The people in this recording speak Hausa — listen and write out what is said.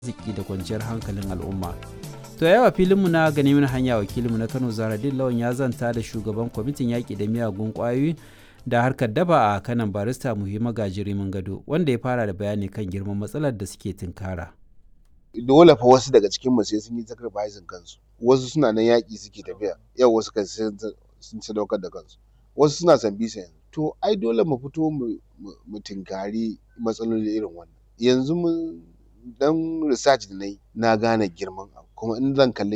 arziki da kwanciyar hankalin al'umma. To yawa filinmu na gani mana hanya wakilinmu na Kano Zaradin Lawan ya zanta da shugaban kwamitin yaƙi da miyagun ƙwayoyi da harkar daba a kanan barista muhimma gajirimin gado wanda ya fara da bayani kan girman matsalar da suke tunkara. dole fa wasu daga cikin mu sai sun yi sacrificing kansu wasu suna nan yaƙi suke tafiya yau wasu kan sun sadaukar da kansu wasu suna san bisa to ai dole mu fito mu tinkari matsaloli irin wannan yanzu mun dan research da nayi na gane girman abu kuma in zan kalli